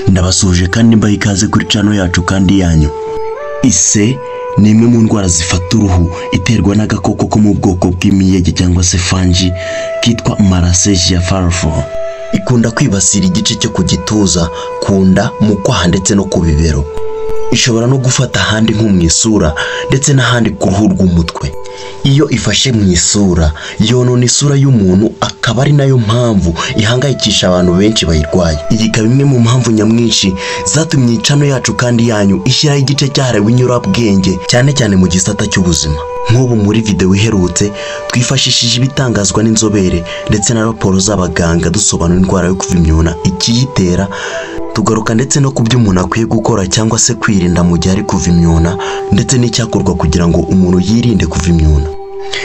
ndabasuhuje kandi mbaha ikaze kuri cano yacu kandi yanyu ise ni imwe mu ndwara zifata uruhu iterwa n'agakoko ko mu bwoko bw'imiyege cyangwa se fangi kitwa marasejiya farafo ikunda kwibasira igice cyo ku gituza ku nda mu kwaha ndetse no ku bibero ishobora no gufata ahandi nko mu isura ndetse n'ahandi ku ruhu rw'umutwe iyo ifashe mu isura yonona isura y'umuntu akaba ari nayo mpamvu ihangayikisha abantu benshi bayirwaye iyi ikaba imwe mu mpamvu nyamwinshi zatumye icano yacu kandi yanyu ishyiraho igice cyahariwe inyurabwenge cyane cyane mu gisata cy'ubuzima nk'ubu muri videwo iherutse twifashishije ibitangazwa n'inzobere ndetse na raporo z'abaganga dusobanura indwara yo kuva imyuna ikiyitera tugaruka ndetse no ku byo umuntu akwiye gukora cyangwa se kwirinda mu gihe ari kuva imyuna ndetse n'icyakorwa kugira ngo umuntu yirinde kuva imyuna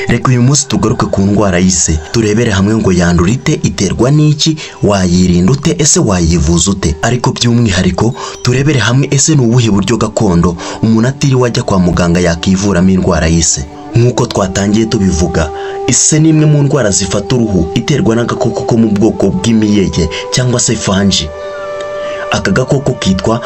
reka uyu munsi tugaruke ku ndwara y'ise turebere hamwe ngo yandura ite iterwa n'iki wayirinda ute ese wayivuza ute ariko by'umwihariko turebere hamwe ese ni ubuhe buryo gakondo umuntu atiriwe ajya kwa muganga yakivuramo indwara y'ise nk'uko twatangiye tubivuga ise ni imwe mu ndwara zifata uruhu iterwa n'agakoko ko mu bwoko bw'imiyege cyangwa se fanji aka gakoko kitwa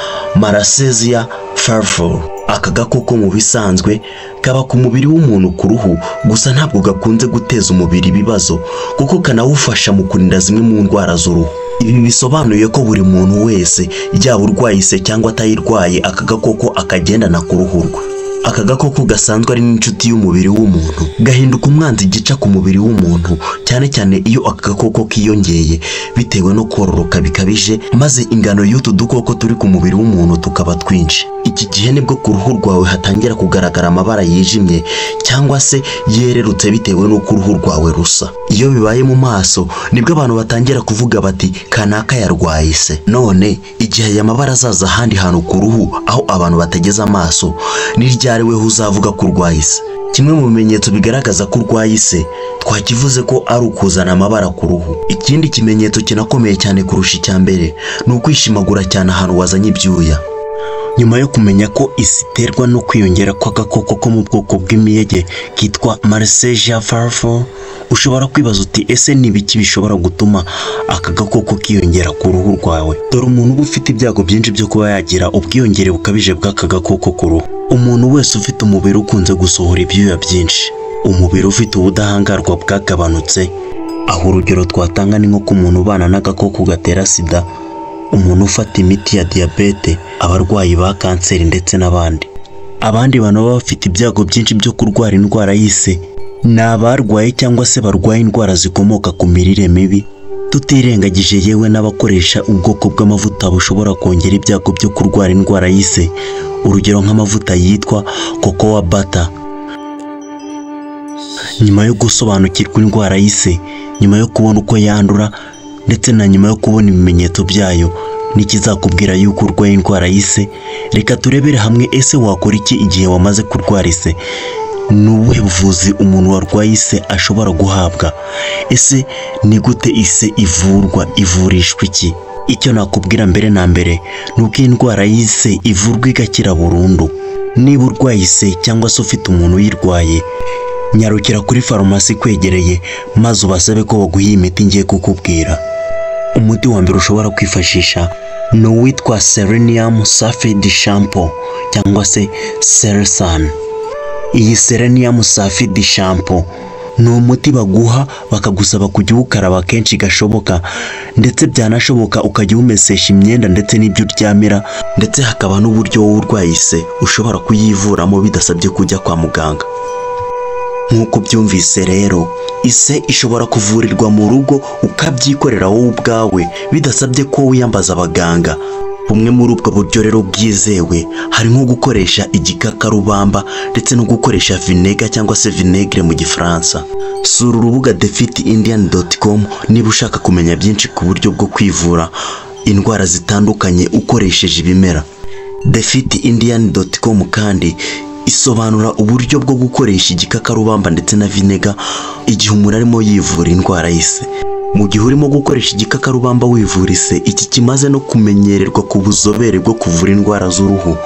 maraseziya farfur aka gakoko mu bisanzwe kaba ku mubiri w'umuntu ku ruhu gusa ntabwo gakunze guteza umubiri ibibazo kuko kanawufasha mu kurinda zimwe mu ndwara z'uruhu ibi bisobanuye ko buri muntu wese yaba urwaye ise cyangwa atayirwaye aka gakoko akagendana ku ruhu rwe aka gakoko gasanzwe ari n'inshuti y'umubiri w'umuntu gahinduka umwanzi gica ku mubiri w'umuntu cyane cyane iyo aka gakoko kiyongeye bitewe no kororoka bikabije maze ingano y'utu dukoko turi ku mubiri w'umuntu tukaba twinshi iki gihe nibwo ku ruhu rwawe hatangira kugaragara amabara yijimye cyangwa se yererutse bitewe n'uko uruhu rwawe rusa iyo bibaye mu maso nibwo abantu batangira kuvuga bati kanaka yarwaye se none igihe aya mabara azaza ahandi hantu ku ruhu aho abantu bategeze amaso n'iryari weho uzavuga ko urwaye ise kimwe mu bimenyetso bigaragaza ko urwaye ise twakivuze ko ari ukuzana amabara ku ruhu ikindi kimenyetso kinakomeye cyane kurusha icya mbere ni ukwishimagura cyane ahantu wazanye ibyuya nyuma yo kumenya ko isi iterwa no kwiyongera kw'agakoko ko mu bwoko bw'imiyege kitwa maraseja farfo ushobora kwibaza uti ese ni ibiki bishobora gutuma aka gakoko kiyongera ku ruhu rwawe dore umuntu uba ufite ibyago byinshi byo kuba yagira ubwiyongere bukabije bw'aka gakoko ku ruhu umuntu wese ufite umubiri ukunze gusohora ibyuya byinshi umubiri ufite ubudahangarwa bwagabanutse aho urugero twatanga ni nko ku muntu ubana n'agakoko gatera sida umuntu ufata imiti ya diyabete abarwayi ba kanseri ndetse n'abandi abandi bantu baba bafite ibyago byinshi byo kurwara indwara y'ise ni abarwaye cyangwa se barwaye indwara zikomoka ku mirire mibi tutirengagije yewe n'abakoresha ubwoko bw'amavuta bushobora kongera ibyago byo kurwara indwara y'ise urugero nk'amavuta yitwa kokowa bata nyuma yo gusobanukirwa indwara y'ise nyuma yo kubona uko yandura ndetse na nyuma yo kubona ibimenyetso byayo n'ikizakubwira yuko urwaye indwara y'ise reka turebere hamwe ese wakora iki igihe wamaze kurwara ise ni ubuhe buvuzi umuntu warwaye ise ashobora guhabwa ese ni gute ise ivurwa ivurishwa iki icyo nakubwira mbere na mbere ni uko iyi ndwara y'ise ivurwa igakira burundu niba urwaye ise cyangwa se ufite umuntu uyirwaye nyarukira kuri farumasi ikwegereye maze ubasabe ko baguha iyi miti ngiye kukubwira umuti wa mbere ushobora kwifashisha ni uwitwa selenium sulfide shampoo cyangwa se selisan iyi selenium sulfide shampoo ni umuti baguha bakagusaba kujya uwukaraba kenshi gashoboka ndetse byanashoboka ukajya umesesha imyenda ndetse n'ibyo uryamira ndetse hakaba n'uburyo wowe urwaye ise ushobora kuyivuramo bidasabye kujya kwa muganga nk'uko byumvise rero ise ishobora kuvurirwa mu rugo ukabyikorera wowe ubwawe bidasabye ko wiyambaza abaganga bumwe muri ubwo buryo rero bwizewe hari nko gukoresha igikakarubamba ndetse no gukoresha vinega cyangwa se vinegere mu gifaransa sura urubuga thefitindiyani.com niba ushaka kumenya byinshi ku buryo bwo kwivura indwara zitandukanye ukoresheje ibimera thefitindiyani.com kandi isobanura uburyo bwo gukoresha igikakarubamba ndetse na vinega igihe umuntu arimo yivura indwara y'ise mu gihe urimo gukoresha igikakarubamba wivura ise iki kimaze no kumenyererwa ku buzobere bwo kuvura indwara z'uruhu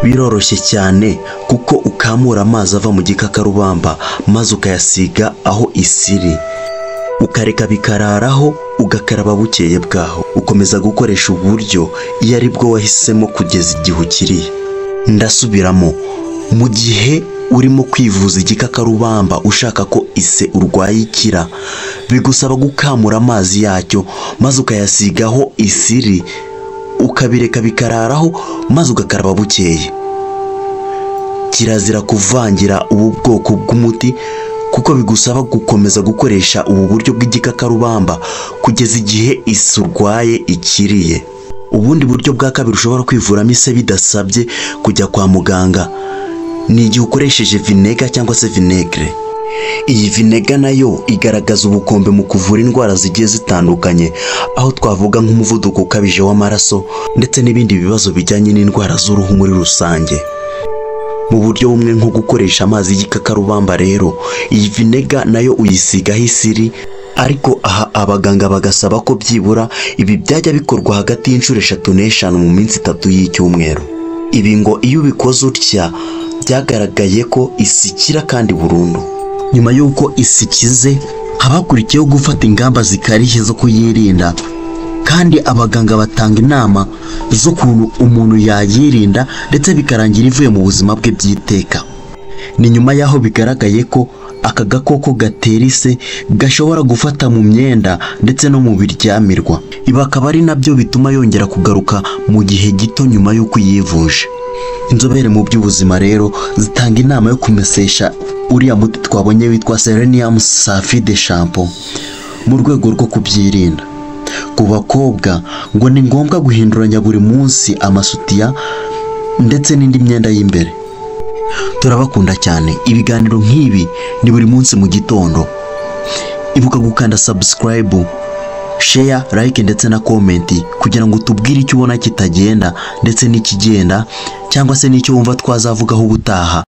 biroroshye cyane kuko ukamura amazi ava mu gikakarubamba maze ukayasiga aho isi iri ukareka bikararaho ugakaraba bukeye bwaho ukomeza gukoresha uburyo iyo ari bwo wahisemo kugeza igihe ukiriye ndasubiramo mu gihe urimo kwivuza igikakarubamba ushaka ko ise urwaye ikira bigusaba gukamura amazi yacyo maze ukayasigaho isiri ukabireka bikararaho maze ugakaraba bukeye kirazira kuvangira ubu bwoko bw'umuti kuko bigusaba gukomeza gukoresha ubu buryo bw'igikakarubamba kugeza igihe isi urwaye ikiriye ubundi buryo bwa kabiri ushobora kwivuramo ise bidasabye kujya kwa muganga ni igihe ukoresheje vinega cyangwa se vinegere iyi vinega nayo igaragaza ubukombe mu kuvura indwara zigiye zitandukanye aho twavuga nk'umuvuduko ukabije w'amaraso ndetse n'ibindi bibazo bijyanye n'indwara z'uruhu muri rusange mu buryo bumwe nko gukoresha amazi y'igikakarubamba rero iyi vinega nayo uyisigaho isiri ariko aha abaganga bagasaba ko byibura ibi byajya bikorwa hagati y'inshuro eshatu n'eshanu mu minsi itatu y'icyumweru ibi ngo iyo ubikoze utya byagaragaye ko isikira kandi burundu nyuma y'uko isikize haba hakurikiyeho gufata ingamba zikarishye zo kuyirinda kandi abaganga batanga inama z'ukuntu umuntu yayirinda ndetse bikarangira ivuye mu buzima bwe by'iteka ni nyuma y'aho bigaragaye ko aka gakoko gatera ise gashobora gufata mu myenda ndetse no mu biryamirwa ibi akaba ari nabyo bituma yongera kugaruka mu gihe gito nyuma y'uko yivuje inzobere mu by'ubuzima rero zitanga inama yo kumesesha uriya muti twabonye witwa selenium safide shampo mu rwego rwo kubyirinda ku bakobwa ngo ni ngombwa guhinduranya buri munsi amasutiya ndetse n'indi myenda y'imbere turabakunda cyane ibiganiro nk'ibi ni buri munsi mu gitondo ibuka gukanda sabusikarayibu sheya layike ndetse na komenti kugira ngo utubwire icyo ubona kitagenda ndetse n'ikigenda cyangwa se n'icyo wumva twazavugaho ubutaha